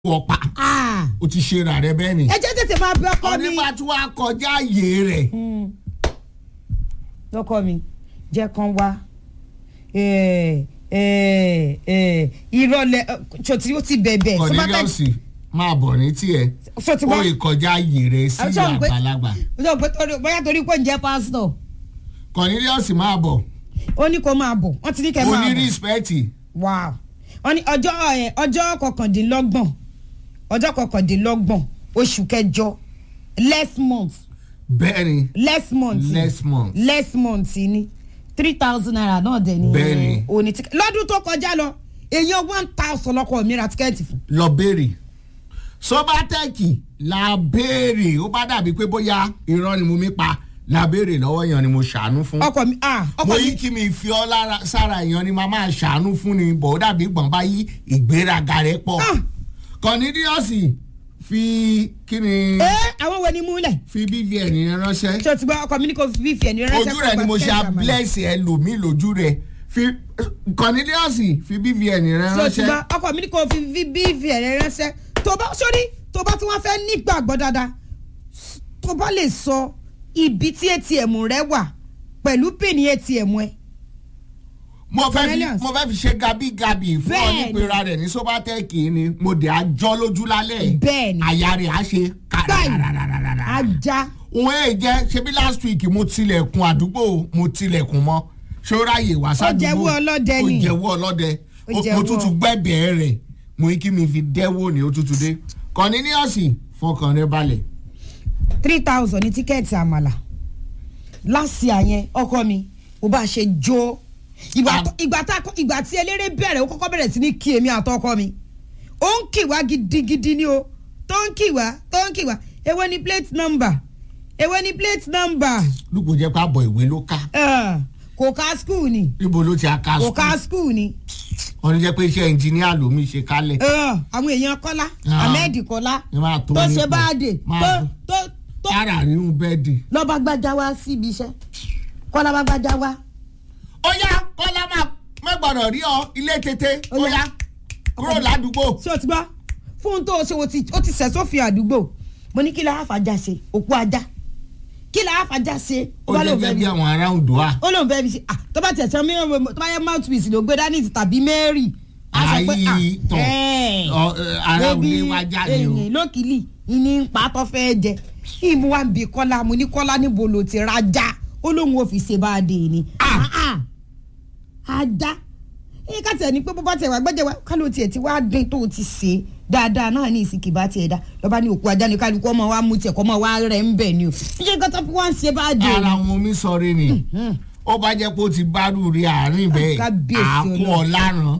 ọ̀pá Ah, o ti ṣe ra rẹ bẹ́ẹ̀ ni. ẹ jẹ́ tètè máa bẹ ọkọ mi. onígbà tí wàá kọjá àyè rẹ̀ Mm. ọkọ mi jẹ́ kán wá Eh, eh, eh, ìrọ̀lẹ́ ṣòtí ó ti bẹ̀bẹ̀ tó bá fẹ́- Cornelius máa bọ̀ ní tiẹ̀ ṣó ti ó wá ìkọjá àyè rẹ̀ sí Àwọn sọ̀rọ̀ pé- àgbàlagbà ó sọ pé torí- bóyá torí pé ń jẹ́ pásítọ̀ Cornelius máa bọ̀ ó ní kó máa bọ̀ wọ́n ti ní kẹ́ máa oní bọ̀ rìspẹ́tì wow wọ́n ní ọjọ́ ẹ̀, ọjọ́ kọkàndínlọ́gbọ̀n ọjọ́ kọkàndínlọ́gbọ̀n oṣù kẹjọ last month bẹ́ẹ̀ ni last month next month last month ni three thousand naira náà dẹ̀ ni Bẹ́ẹ̀ni. òní tíkẹ́ lọ́dún tó kọjá lọ èèyàn one thousand lọ́kọ̀ mi ra tíkẹ́ẹ̀tì fún. lọ béèrè sọbatẹ́ẹ̀kì la béèrè ó bá dàbí pé bóyá irọ́ ni mo mi pa la béèrè lọ́wọ́ èèyàn ni mo ṣàánú fún. ọkọ mi ah mo ọkọ yí mi kí mi fi ọ́ lára sára èèyàn ni màá máa ṣàánú fún ni bọ̀ ó dàbí gbọ̀n bá yí ìgbéraga rẹ̀ pọ̀. Ah. Cornelius fi kí ni ẹ àwọn wo ni múlẹ̀ fi bvn yẹn ránṣẹ́ ṣé o ti gbọ́ ọkọ mi ní kò fi fífi ẹni ránṣẹ́ ojú rẹ̀ ni mo ṣe bless ẹlòmíì lójú rẹ̀ fi Cornelius fi bvn rẹ̀ ṣé o ti ránṣẹ́ gbọ́ ọkọ mi ní kò fi fífi ẹni ránṣẹ́ tó bá sórí tó bá tí wọ́n fẹ́ nígbàgbọ́ dáadáa tó bá lè sọ ibi tí atm rẹ wà pẹ̀lú pínì atm ẹ mo fẹ́ fi Cornelius. mo fẹ́ fi ṣe gabigabi fún ọ Bẹ́ẹ̀ni. nípera rẹ̀ ní sobatẹ́ẹ̀kì ni mo dẹ̀ àjọ lójú lálẹ́ Bẹ́ẹ̀ni. àyà rẹ̀ á ṣe báyìí kàràràràràrà ajá òun èè jẹ́ ṣebí last week mo tilẹ̀kùn àdúgbò mo tilẹ̀kùn mọ́ ṣọ́ráyè wá sádùúgbò jẹ́wọ́ ọlọ́dẹ ni. ó jẹ́wọ́ ọlọ́dẹ Ó Ó- mo jẹ́wọ́. tútù gbẹ́bẹ̀ẹ́ rẹ̀ mo ní kí mi fi dẹ́wọ́ ní òtútù dé Cornelius fọkàn rẹ balẹ̀ three thousand ní tíkẹ́ẹ̀tì àmàlà láti àyẹn ọkọ mi mo bá ṣe jó ìgbà Ah. tó- ìgbà tá ìgbà tí eléré bẹ̀rẹ̀ ó kọ́kọ́ bẹ̀rẹ̀ sí ní kí èmi àtọkọ mi ó ń kì wá gidigidi ni o tó ń kì wá tó ń kì wá èwo ni plate number èwo ni plate number lùkù jẹ́ pé àbọ̀ ìwé ló ká Eh, kò ká school ni níbo ló ti aka kò ká sùn school ni wọ́n ní jẹ́ pé iṣẹ́ ẹnjìníà lómi ṣe kálẹ̀ Eh, àwọn èèyàn kọ́lá Ah. ahmed kọ́lá ẹ máa tó tó nípò. ṣe báàdè Máa tó tó. tó tó ara rírun bẹ́ẹ̀dì. lọ́ba gbájá wá síbi iṣẹ́ kọ́lá bá gbájá wá. ó yá kọ́lá máa mẹ́gbọ̀nà rí ọ ilé tètè Ó ó yá. yá kúrò ládùúgbò. ṣé o ti gbọ́ fún tó o ṣe o ti o ti sẹ̀ sófin àdúgbò mo ní kí la àfàjà ṣe òkú ajá kí la àfàjà ṣe ó ó bá jẹ́ lóun gẹ́gẹ́ fẹ́ bí bí àwọn ará Oǹdó ó lóun fẹ́ bí ṣe ah tó bá tiẹ̀ sọ mí tó bá yẹ mouthpiece ló gbé dání tàbí Mary á sọ pé ah Ayé tọ̀. ẹ́ẹ̀, Ọ, ẹ, ará ebi òní wá jáde o. èyìn lókìlì ìní ń pa tó fẹ́ jẹ ìmú wa ń bi Kọ́lá mo ní Kọ́lá níbo ló ti rajà ó lóun ò fi ṣe bá a dé ni Ah. Ah, ah, ajá ẹ ká tẹ̀ ní pé bó bá tẹ̀ wá gbẹ́jẹ̀ wá kálọ̀ tiẹ̀ ti wá dín tó o ti ṣe é dáadáa náà ní ìsìnkì bá tiẹ̀ dá lọ́ba ní òkú ajá ní kálukú ọmọ wa mú tiẹ̀ kọ́ ọmọ wa rẹ̀ ń bẹ̀ ni o ṣé kọ́tọ́ fún wa ń ṣe bá a dé ara wọn mi sọrí ni ó bá jẹ́ pé ó ti bárù rí àárín bẹ́ẹ̀ Kábíyèsí àákún Ọlọ́run. ọ̀làrán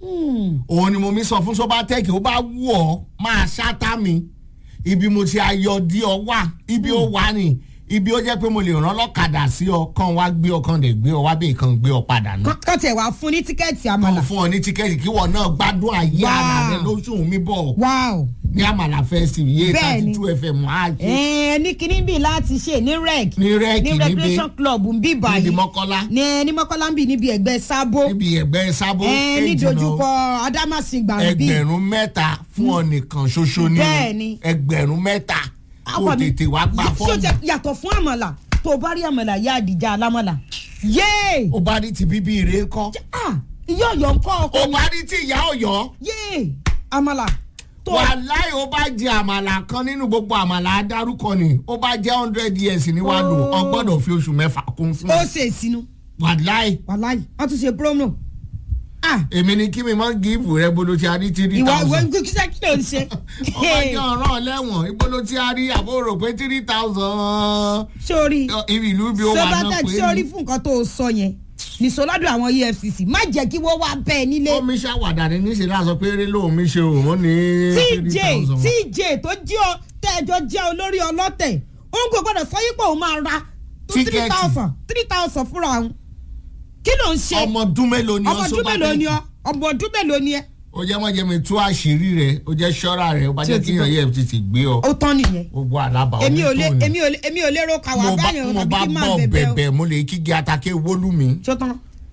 òun ni mo mi sọ fún Sobatech ó bá wù ọ́ máa ṣáta mi ibi mo ti ayọ̀ dí ọ wà ibi ó wà ní ibi ó jẹ́ pé mo lè rán lọ́kadà sí ọ kàn wá gbé ọ kàn lè gbé ọ wá bẹ́ẹ̀ kàn gbé ọ padà náà. kọ́ tiẹ̀ wá fún ní tíkẹ́ẹ̀tì kàn àmàlà fún ọ ní tíkẹ́ẹ̀tì kí wọ́n náà gbádùn àyè Wow. ara rẹ lóṣù mi bọ̀ wow ní àmàlà festival yé Bẹ́ẹ̀ni. thirty two fm á ṣe ẹ̀ẹ́n ní kinní bíi láti ṣe ní rec ní rẹ́ẹ̀kì ní níbi recreation club ń bí níbi báyìí mọ́kọ́lá ní ní mọ́kànlá ń bì níbi ẹ̀gbẹ́ sábó níbi ẹgbẹ́ sábó ẹ̀ẹ́n ní èjìnà dojúkọ adámàsìngbà ń bí ẹgbẹ̀rún mẹ́ta fún ọ nìkan ṣoṣo ní Bẹ́ẹ̀ni. ẹgbẹ̀rún mẹ́ta kó Ọkọ mi, tètè wá gbà ṣó fọ́ọ̀mù jẹ- yàtọ̀ fún àmàlà tó o bá rí àmàlà yá àdìjà alámàlà yéè ó bá rí ti bíbí rẹ ńkọ́ ah ìyá ọ̀yọ́ ń kọ́ ọkọ ó mi bá rí ti ìyá ọ̀yọ́ yéè àmàlà tó wàláì ó bá jẹ àmàlà kan nínú gbogbo àmàlà adárúkọ ni ó bá jẹ hundred years ní wàá lò ọ gbọ́dọ̀ fi oṣù mẹ́fà kún fún ó ṣe ìsinú wàláì wàláì wọ́n tún ṣe promo ah èmi ni kí mi mọ gíìfù rẹ bolo ti a rí three ìwà ìwà thousand kíkíṣẹ́ kí ló ń ṣe ọba jẹ ọ̀ràn lẹ́wọ̀n ibolo ti a rí àbúrò pé three thousand sórí ibi ìlú bí ó wà náà Sobatech pé sórí ní. fún nǹkan tó o sọ yẹn nìṣó lọ́dọ̀ àwọn EFCC má jẹ́ kí wọ́n wá bẹ́ẹ̀ nílé ó mi ṣàwàdà ní níṣẹ́ náà sọ pé eré lóun mi ṣe òun ní three TJ thousand. TJ tó jí ọ tẹ́ẹ̀jọ jẹ́ olórí ọlọ́tẹ̀ òun kò gbọ́dọ̀ sọ yípo òun máa ra tó three Tíkẹ́ẹ̀tì. thousand three thousand fúnra òun kí ló ń ṣe ọmọ ọdún mélòó ni ọmọ ọ ọdún mélòó ni Sobatech ọ ọmọ ọdún mélòó ni ẹ ó jẹ́ mọ́ jẹ́ mi tú àṣírí rẹ̀ ó jẹ́ ṣọ́ra rẹ̀ ó bá Tí o jẹ́ ti kíyàn gbọ́. yẹ tètè gbé ọ ó tán nìyẹn gbogbo àlábà èmi ò lè onítòun ni. èmi ò lè èmi ò lè ro kàwá mo bá báyọ̀ mo tàbí bá kí n máa bọ̀ bẹ̀bẹ̀ o bẹ̀bẹ̀ mo lè kígi atake wólú mi ṣó tán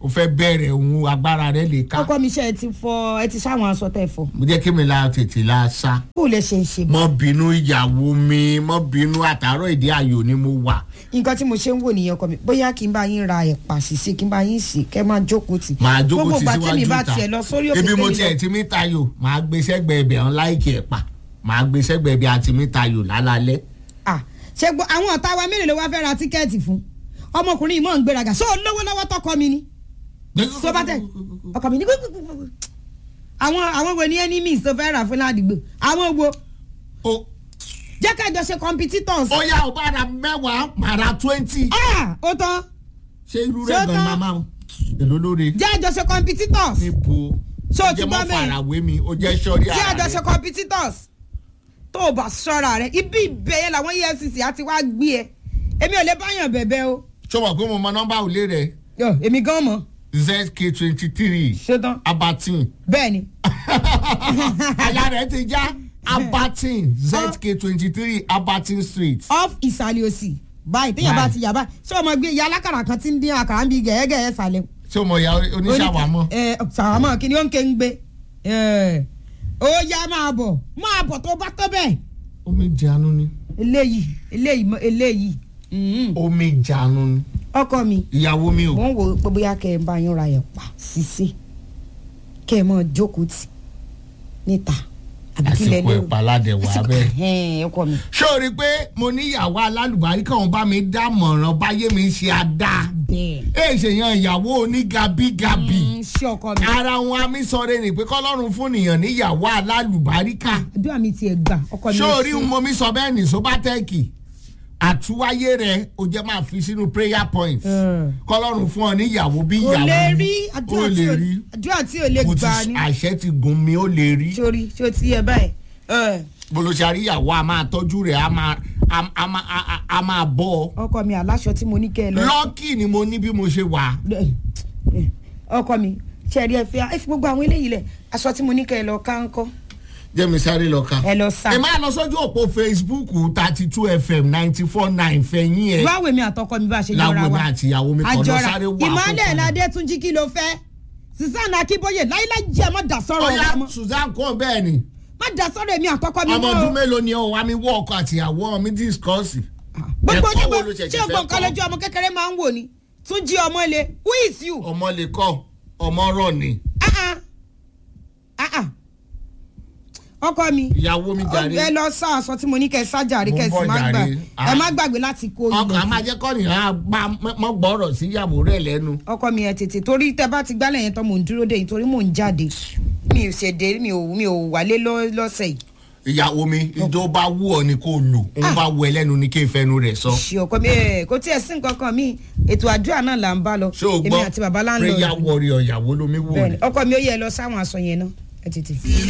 o fẹ́ bẹ̀rẹ̀ òun agbára rẹ lè ká ọkọ mi ṣe ẹ ti fọ ẹ ti sáwọn aṣọ tẹ fọ mo jẹ́ kí mi la tètè la sá kó lè ṣe ń ṣe bá mọ́ bínú ìyàwó mi mọ́ bínú àtàárọ̀ ìdí ayò ni mo wà nǹkan tí mo ṣe ń wò nìyẹn ọkọ mi bóyá kí n bá yín ra ẹ̀pà sísè kí n bá yín sè kẹ́ máa jókòó tì màá jókòó gbogbo ti ìgbà tí mi síwájú bá ta tiẹ̀ lọ sórí òkè ibi mo tèmi tiẹ̀ lọ- ti mí tayò màá gbé sẹ́gbẹ̀ẹ́ ibẹ̀ ọ̀n láìkì ẹ̀pà màá gbé sẹ́gbẹ̀ẹ́ ibi àti mí tayò lálálẹ́ Ah, ṣe gbọ́ àwọn ọ̀tá wa mélòó ló wá fẹ́ ra tíkẹ́ẹ̀tì fún ọmọkùnrin yìí mọ̀ ń gbéraga ṣó lówó lọ́wọ́ tọkọ mi ni tó bá tẹ̀ ọkọ mi ní gbogbogbò àwọn àwọn wo ni enemies tó fẹ́ rà fún ládùúgbò àwọn wo o jẹ́ ká jọ ṣe competitors ó yá o bá ra mẹ́wàá màá ra twenty Ah, ó tán ṣé irú Ṣé rẹ̀ ó gan tán? màmá o èló lóore jẹ́ àjọ ṣe competitors níbo Ṣé o ti jẹ́ gbọ́ mọ́ bẹ́ẹ̀? farawé mi ó jẹ́ sọ́rí jẹ́ ara àjọ ṣe rẹ̀ competitors tó o bá ṣọ́ra rẹ̀ ibi ìbẹ̀yẹ làwọn efcc àti wá gbé ẹ èmi ò lè báyàn bẹ̀bẹ̀ o ṣé o mọ̀ pé mo mọ nọ́mbà òlé rẹ̀ Yọ, èmi gan mọ̀ zk twenty three ṣetán abatin bẹ́ẹ̀ ni àyà rẹ̀ ti já abatin zk twenty three abatin street. off ìsàlẹ̀ òsì báyìí téèyàn bá Báyìí. ti yà báyìí ṣé o mọ̀ gbé ìyá alákàrà kan tí ń dín àkàrà ń bí gẹ̀ẹ́gẹ̀ẹ́ sàlẹ̀ ṣé o mọ̀ ìyá oníṣàwámọ́. ẹ ṣàwámọ́ kí ni ó ń ké ń gbé ẹ, ó yá máa bọ̀ máa bọ̀ tó bá tó bẹ́ẹ̀ omi ìjánu ni eléyìí eléyìí mọ- eléyìí mhm. omi ìjánu ni ọkọ mi ìyàwó mi ò. mò ń wò ó pé bóyá kẹ́ ẹ bá yín ra ẹ̀pà sísè kẹ́ ẹ mọ̀ jókòó tì níta àbí kí lẹ àsìkò lérò ìpàládẹ wà Àsìkò- bẹ́ẹ̀. ẹ̀hẹ́n, ọkọ mi ṣé o rí i pé mo níyàwó alálùbárí kan bá mi dámọ̀ràn báyé mi ṣe àdá. bẹ́ẹ̀ ẹ ṣèyàn ìyàwó onígabigabi. Mm, ṣé ọkọ mi ara wọn amísọ̀rẹ́ ni pé kọ́lọ́run fún nìyàn níyàwó alálùbáríkà. àdúrà mi tiẹ̀ gbà ọkọ mi ṣé ò o rí sí. mo mi sọ bẹ́ẹ̀ ní sóbátẹ́ẹ̀kì àtúwáyé rẹ̀ o jẹ́ máa fi sínú prayer point Mm. kọ́lọ́run fún ọ níyàwó bí kò ìyàwó lè rí ó àdúrà tí lè ò rí àdúrà tí ò lè mo ti gbà ni àṣẹ ti gùn mi ó lè rí sórí tí ó ti yẹ báyìí. ẹ, bolosari ìyàwó a máa tọ́jú rẹ̀ a máa a- a máa- a- a- a máa bọ́ ọ ọkọ mi aláṣọ tí mo ní kẹ́ ẹ lọ. lọ́ọ̀kì ni mo ní bí mo ṣe wà ọkọ mi ṣẹ̀rí ẹ fi ẹ fi gbogbo àwọn eléyìí lẹ̀ aṣọ tí mo ní kẹ́ ẹ lọ ká ń kọ́ jẹ́mi sáré lọ ka ẹ lọ sá. ẹ máa lọ sójú òpó facebook thirty two fm ninety four nine fẹ̀yìn ẹ̀ báwo mi àtọkọ mi bá ṣe láwo yọra mi wa àti ìyàwó mi kọ́ lọ àjọra sáré wà ìmọ̀lẹ̀ àkókò. ládétúnjì kí ló fẹ́ sísá akíbóyè láíláí jẹ́ má dà sọ́rọ̀ ọ̀ya ọ̀la mọ́ susan kọ́ bẹ́ẹ̀ ni má dà sọ́rọ̀ èmi àtọkọ mi ọmọ mọ́ ọdún o. mélòó ni ọ wá mi wọ ọkọ àti ìyàwó mi discourse. gbogbo ẹ̀kọ́ ojú wo ló ṣẹ̀ṣẹ̀ ṣé o fẹ́ gbọ́ nǹkan kọ́? lójú ọmọ kékeré máa ń wò ni tún jí ọmọ le who is you. ọmọ lè kọ ọmọ rọ ni Ah, ah. Ah, ah. ọkọ mi ìyàwó mi jàre ẹ lọ sá aṣọ tí mo ní kẹ sájàre Mo kẹ ń sì bọ̀ má gbà jàre. ẹ má gbàgbé láti kó ọkàn á ilẹ̀ máa jẹ́ kọ́nìyàn á bá mọ́ gbọ́rọ̀ sí ìyàwó rẹ̀ lẹ́nu. ọkọ mi ẹ tètè torí tẹ bá ti gbálẹ̀ yẹn tán mò ń dúró dé yìí torí mò ń jáde mi ò ṣèdè mi ò mi ò wálé lọ́- lọ́sẹ̀ yìí ìyàwó mi ìjọ bá wù ọ ni kò lò òun bá wù ẹ lẹ́nu ni kí n fẹnu rẹ̀ sọ. ṣe ọkọ mi ẹ kò tiẹ̀ sí nǹkan kan mi ètò àdúrà náà là ń bá lọ ṣé o èmi gbọ́ àti bàbá láńlọ́ọ̀dù prayer warrior ìyàwó lomi wò bẹ́ẹ̀ni ni. ọkọ mi ó yẹ lọ sáwọn aṣọ yẹn náà ẹ tètè.